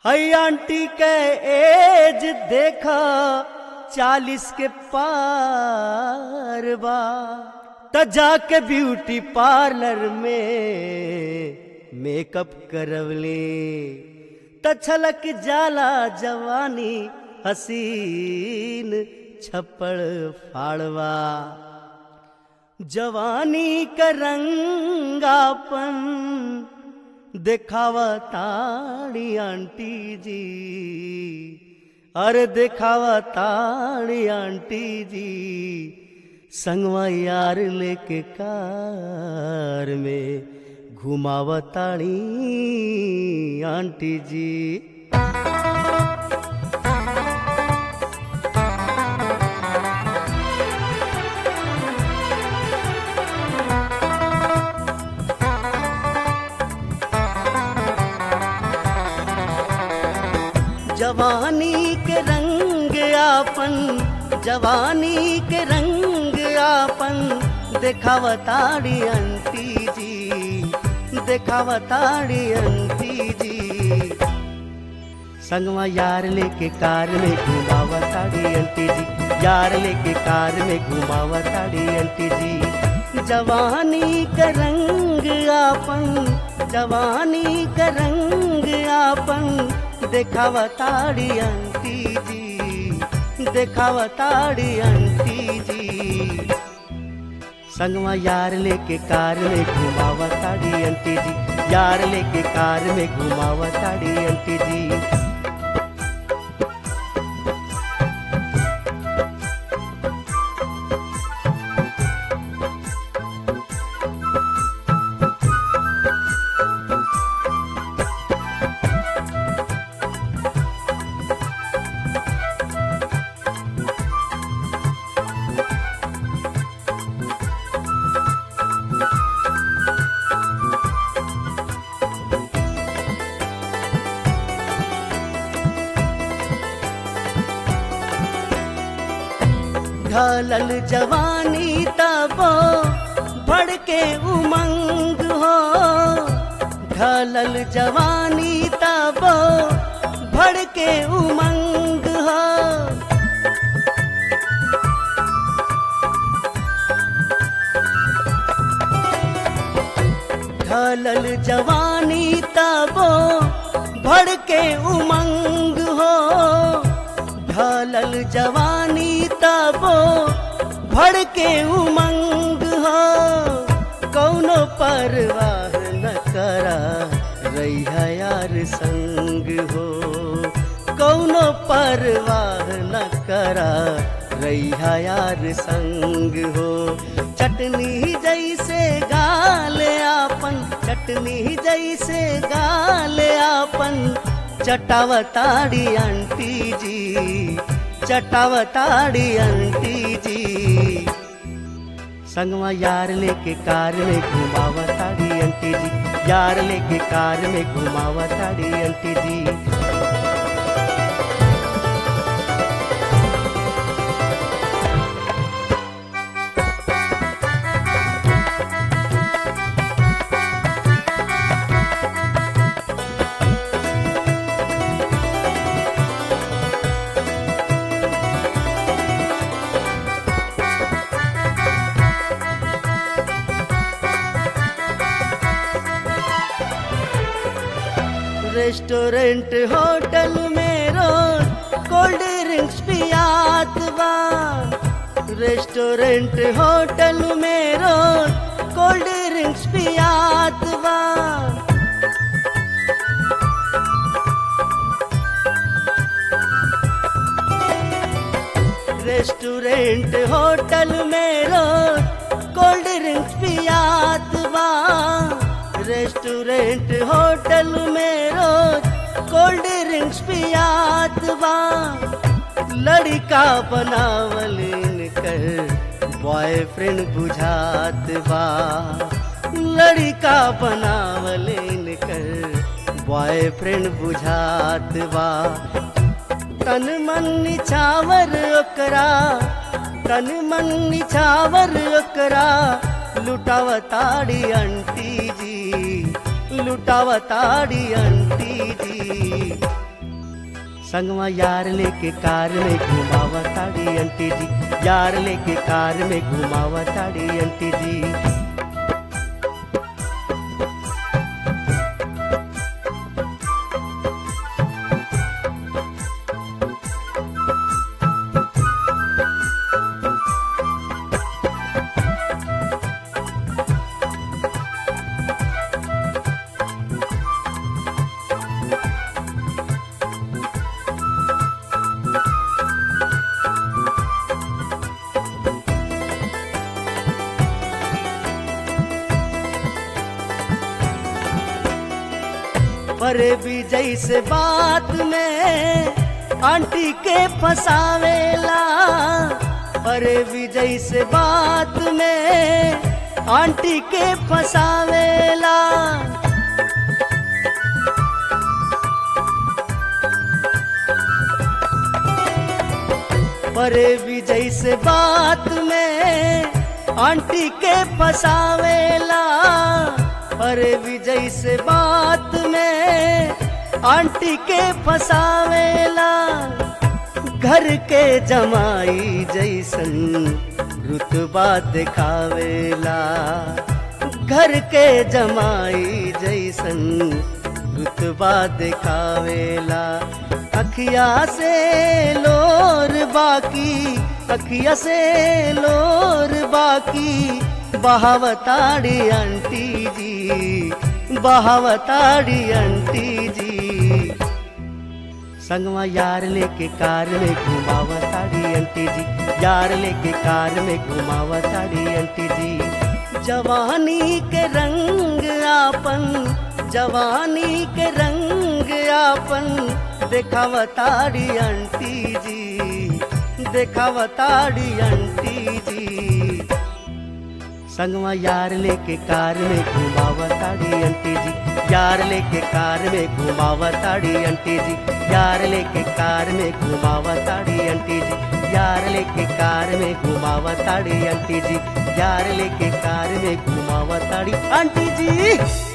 हई आंटी के एज देखा चालीस के पार बा त जाके ब्यूटी पार्लर में मेकअप करवले त छलक जाला जवानी हसीन छप्पड़ फाड़वा जवानी का रंगापन देखावा ताड़ी आंटी जी अरे देखावा ताड़ी आंटी जी संगवा यार लेके कार में घुमावा ताड़ी आंटी जी जवानी के रंग आपन जवानी के रंग आपन देखावताड़ी अंती जी देखावताड़ी अंती जी संगवा यार लेके कार में घुमावताड़ी अंटी जी यार लेके कार में घुमावताड़ी अंटी जी जवानी का रंग आपन जवानी का रंग आपन देखावताड़ी अंटी जी देखावताड़ी अंटी जी संगवा यार लेके कार में घुमावताड़ी अंटी जी यार लेके कार में घुमावताड़ी अंटी जी ढलल जवानी तबो भड़के उमंग हो ढलल जवानी तबो भड़के उमंग हो ढलल जवानी तबो भड़के उमंग हो ढलल जवानी तबो भड़के उमंग हो कौनो परवाह न करा रैया यार संग हो कौनो परवाह न करा रैया यार संग हो चटनी जैसे गाल आपन चटनी जैसे गाल आपन चटावताड़ी आंटी जी चटावताड़ी आंटी जी संगवा यार लेके कार में घुमावताड़ी आंटी जी यार लेके कार में घुमावताड़ी आंटी जी रेस्टोरेंट होटल में रोज कोल्ड ड्रिंक्स पियात बा रेस्टोरेंट होटल में रोज कोल्ड ड्रिंक्स पियात बा रेस्टोरेंट होटल में रोज कोल्ड ड्रिंक्स पियात बा रेस्टोरेंट होटल में रोज कोल्ड ड्रिंक्स पियात बा लड़का बनावल कर बॉयफ्रेंड बुझात बा लड़का बनावल कर बॉयफ्रेंड बुझात बा तन मन निछावर ओकरा तन मन निछावर ओकरा लुटावताड़ी अंटी जी लुटावताड़ी अंटी जी संगवा यार लेके कार में घुमावा ताड़ी अंटी जी यार लेके कार में घुमावा ताड़ी अंटी जी परे भी जैसे बात में आंटी के फसावेला परे भी जैसे बात में आंटी के फसावेला परे भी जैसे बात में आंटी के फसावेला अरे विजय से बात में आंटी के फसावेला घर के जमाई जैसन रुतबा दिखावेला घर के जमाई जैसन रुतबा दिखावेला अखिया से लोर बाकी अखिया से लोर बाकी बहावताड़ी आंटी जी बहावताड़ी आंटी जी संगवा यार लेके कार में घुमावा ताड़ी आंटी जी यार लेके कार में घुमावा ताड़ी आंटी जी जवानी के रंग आपन जवानी के रंग आपन देखावताड़ी आंटी जी देखावताड़ी आंटी जी संगवा यार लेके कार में घुमावा ताड़ी अंटी जी यार लेके कार में घुमावा ताड़ी अंटी जी यार लेके कार में घुमावा ताड़ी अंटी जी यार लेके कार में घुमावा ताड़ी अंटी जी यार लेके कार में घुमावा ताड़ी आंटी जी